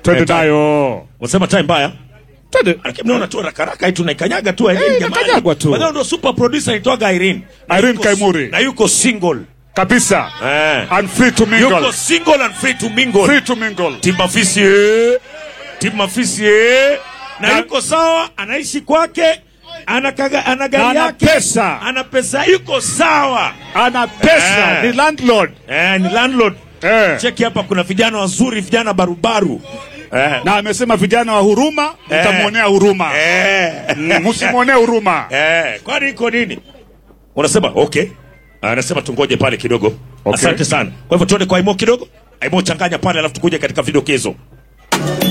twende Eh, time. nayo Unasema time mbaya? twende Lakini mnaona tu haraka haraka hii tunaikanyaga tu Irene Eh, jamani. inakanyagwa tu. Wadau ndo super producer anaitwaga Irene. Na Irene yuko- Kaimuri. Na yuko single. kabisa Eh. and free to mingle Yuko single and free to mingle. free to mingle Tim Mafisi eh. Tim Mafisi eh. Na Na- yuko sawa, anaishi kwake, ana kaga, ana Na gari ana yake, pesa. ana pesa, yuko sawa. ana pesa Eh. ni landlord Eh, ni landlord. eh. Cheki hapa kuna vijana wazuri, vijana barubaru. Eh. na amesema vijana wa huruma mtamwonea huruma Eh. Mm, msimwonee huruma Eh, kwani iko nini? Unasema okay. Anasema tungoje pale kidogo. Okay. Asante sana. Kwa hivyo tuende kwa Aimo kidogo. Aimo changanya pale alafu tukuje katika vidokezo.